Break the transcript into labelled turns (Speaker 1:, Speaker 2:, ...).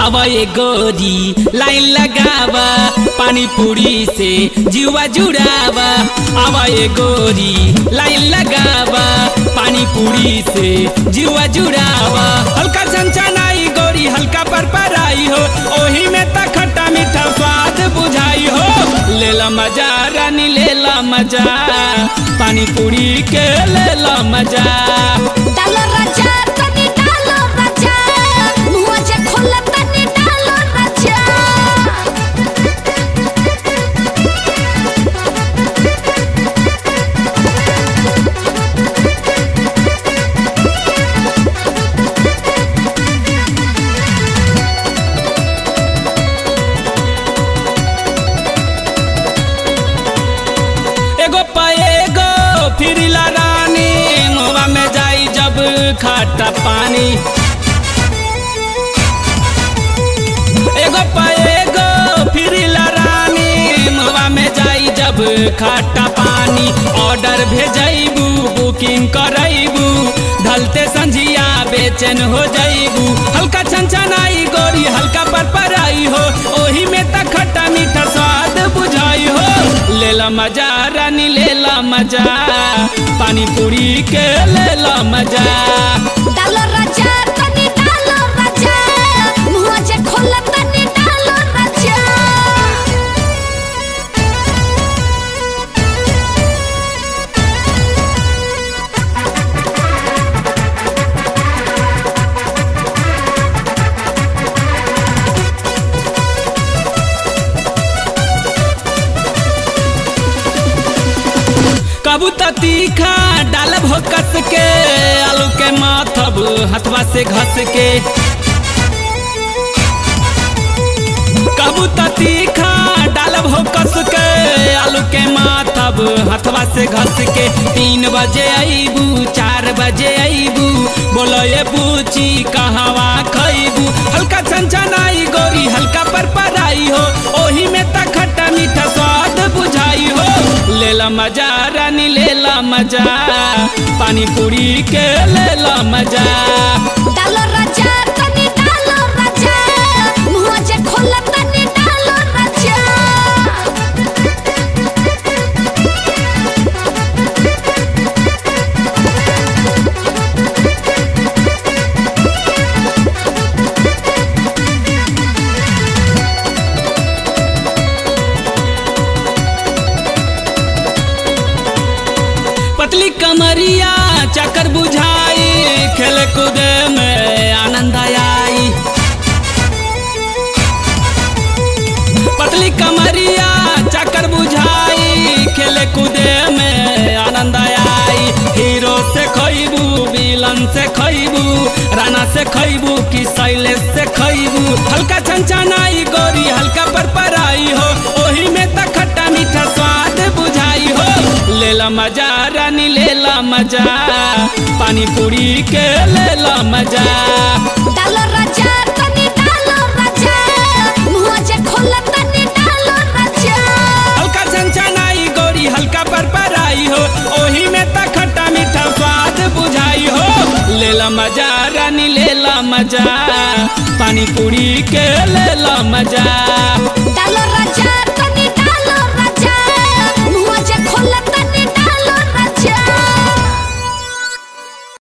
Speaker 1: आवा ये गोरी लाइन लगावा पानी पूरी से जुआ जुड़ावा आवा ये गोरी लाइन लगावा पानी पूरी से जुआ जुड़ावा हल्का छनछनाई गोरी हल्का पर पराई हो ओही में त खट्टा मीठा स्वाद बुझाई हो लेला मजा रानी लेला मजा पानी पूरी के लेला मजा
Speaker 2: डालो राजा तनी डालो राजा मुआ जे खोला तनी डालो राजा
Speaker 1: एगो पाएगो फिरिला रानी मुआ में जाई जब खट्टा पानी एगो पाएगो फिरिला रानी मुआ में जाई जब खट्टा पानी ऑर्डर भेजैबू बुकिंग करैबू ढलते संझिया बेचैन हो जैबू हल्का छनछनाई गोरी हल्का पर पराई हो ओही में त खट्टा मीठा स्वाद बुझाई हो लेला मजा रानी लेला मजा पानी पूरी के लेला मजा
Speaker 2: डालो राजा तनी डालो राजा मुआ जे खोला तनी डालो राजा
Speaker 1: कबू त तीखा डालब हो कस के आलू के माथब हथवा से घस के कबू त तीखा डालब हो कस के आलू के माथब हथवा से घस के तीन बजे अबू चार बजे अबू बोलो ये पूछी कहवा खैबू हल्का छनछनाई गोरी हल्का पर पराई हो ओही में त खट्टा मीठा स्वाद बुझाई हो लेला मजा रानी लेला मजा पानी पूरी के लेला मजा
Speaker 2: डालो राजा तनी डालो राजा मुआ जे खोला तनी डालो राजा
Speaker 1: पतली कमरिया चक्कर बुझाई खेल कूद में आनंद आई पतली कमरिया चक्कर बुझाई खेल कूद में आनंद आई हीरो से खैबू विलन से खैबू राना से खैबू कि शैलेश से खैबू हल्का छनछनाई गोरी हल्का पर पराई हो ओही में त खट्टा मीठा स्वाद बुझाई हो लेला मजा रानी लेला मजा पानी पूरी के लेला मजा
Speaker 2: डालो राजा तनी डालो राजा मुआ जे खोला तनी डालो राजा
Speaker 1: हल्का छनछनाई गोरी हल्का पर पराई हो ओही में त खट्टा मीठा स्वाद बुझाई हो लेला मजा रानी लेला मजा पानी पूरी के लेला मजा
Speaker 2: डालो